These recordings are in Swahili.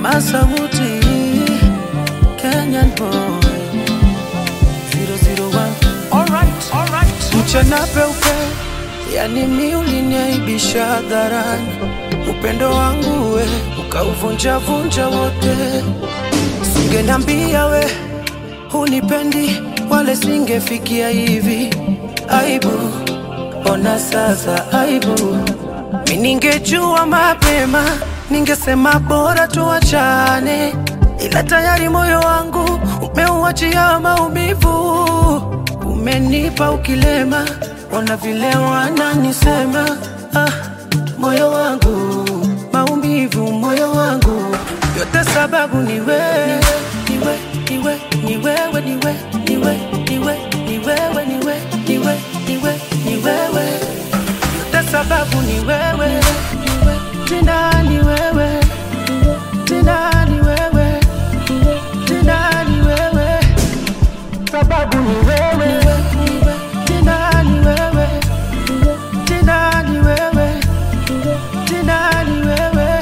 Masauti, Kenyan boy 001 Alright, alright. mchana peupe, yani mi uliniaibisha hadharani, upendo wangu we ukauvunja vunja wote. Singenambia we hunipendi, wale singefikia hivi. Aibu, ona sasa aibu. Mi ningejua mapema, ningesema bora tuachane, ila tayari moyo wangu umeuachia maumivu umenipa ukilema, ona vile wananisema. Ah, moyo wangu maumivu, moyo wangu yote sababu ni wewe, ni wewe, ni wewe, ni wewe, ni wewe, ni wewe, ni wewe, ni wewe, ni wewe, ni wewe, ni wewe, ni wewe, yote sababu ni wewe, tena ni wewe, tena ni wewe, tena ni wewe sababu ni wewe, tena ni wewe, tena ni wewe, tena ni wewe.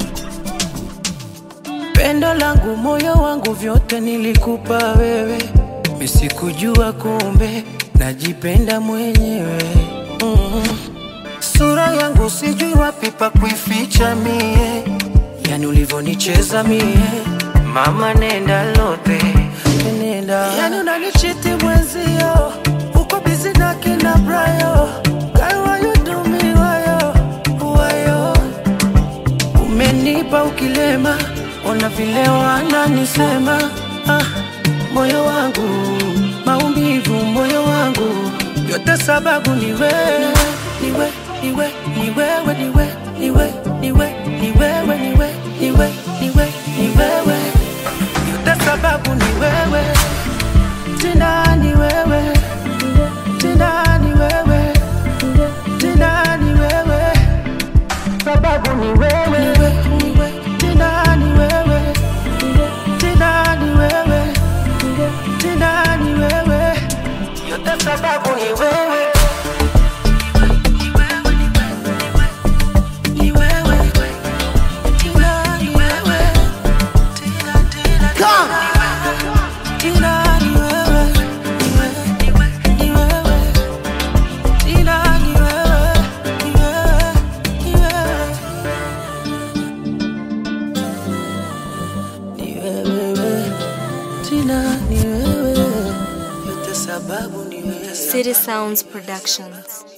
Pendo langu, moyo wangu, vyote nilikupa wewe, misikujua kumbe najipenda mwenyewe mm. Sura yangu sijui wapi pa kuificha mie, yani ulivonicheza mie, mama nenda lote nenda, yani unanichiti mwenzio, uko bizi na kina Brayo, Girl, why you do me wayo wayo, umenipa ukilema, ona vile wananisema ah, moyo wangu maumivu, moyo wangu yote sababu ni wewe, ni wewe, ni wewe, ni wewe, ni wewe, ni wewe, ni wewe, ni wewe, ni wewe, ni wewe, ni wewe, ni wewe, yote sababu ni wewe, tena ni wewe, tena ni wewe, tena ni wewe, sababu ni wewe, ni wewe, ni wewe, tena ni wewe, tena ni wewe, tena ni wewe, yote sababu ni wewe. Ni wewe, tena ni wewe, tena, tena, tena ni wewe, ni wewe, ni wewe, tena ni wewe, ni wewe, ni wewe. Ni wewe, tena ni wewe, yote sababu ni wewe. City Sounds Productions.